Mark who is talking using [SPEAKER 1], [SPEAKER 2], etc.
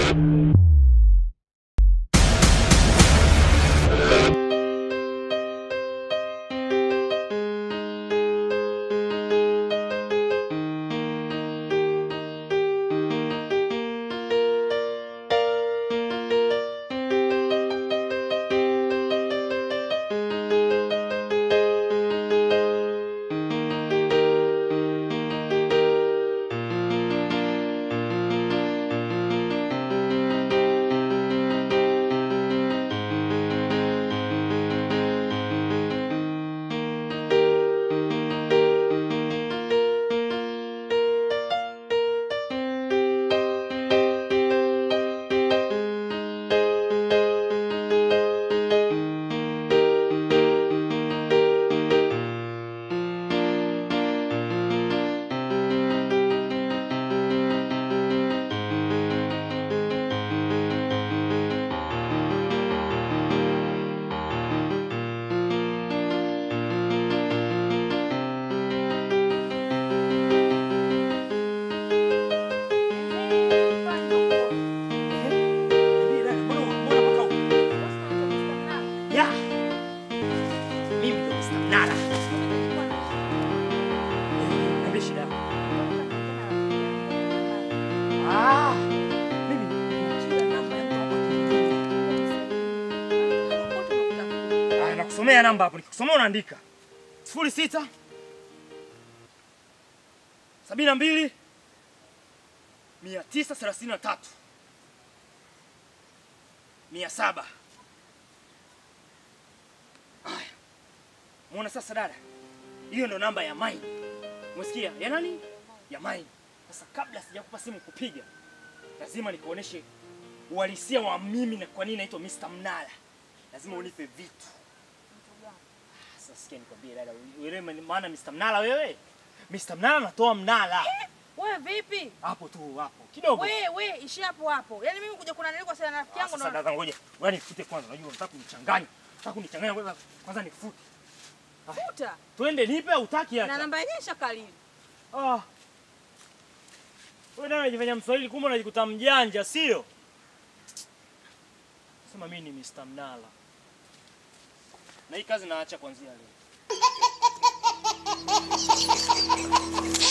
[SPEAKER 1] Niambie dada, mbona mbona mpaka huko? Ya. Mimi ndo Mr. Mnara. Niambie shida yako. Ah, mimi kila namba ya mtu hapa kijijini. Ah, nakusomea namba hapo. Nikikusomea unaandika. Sifuri sita sabini na mbili mia tisa thelathini na tatu mia saba. Haya, muona sasa dada, hiyo ndo namba ya mine. Umesikia? Ya nani? Ya mine. Sasa kabla sijakupa simu kupiga, lazima nikuoneshe uhalisia wa mimi na kwa nini naitwa Mr. Mnala. Lazima unipe vitu. Sasa sikia nikwambie dada, uelewe maana Mr. Mnala wewe? Mr. Mnala anatoa mnala.
[SPEAKER 2] Wewe vipi?
[SPEAKER 1] Hapo tu hapo. Kidogo.
[SPEAKER 2] We we ishi hapo hapo. Yaani mimi kuja kuna nini kwa sana rafiki
[SPEAKER 1] Ah,
[SPEAKER 2] yangu
[SPEAKER 1] Sasa
[SPEAKER 2] na
[SPEAKER 1] dada ngoja. Ngoja nifute kwanza. Unajua unataka kunichanganya. Unataka kunichanganya kwanza. Kwanza nifute.
[SPEAKER 2] futa.
[SPEAKER 1] Twende nipe au utaki
[SPEAKER 2] Na
[SPEAKER 1] acha?
[SPEAKER 2] namba yenyewe shakalili.
[SPEAKER 1] Ah. Wewe ndio unajifanya Mswahili kumbe unajikuta mjanja, sio? Sema mimi ni Mr. Mnala. Na hii kazi naacha kuanzia leo.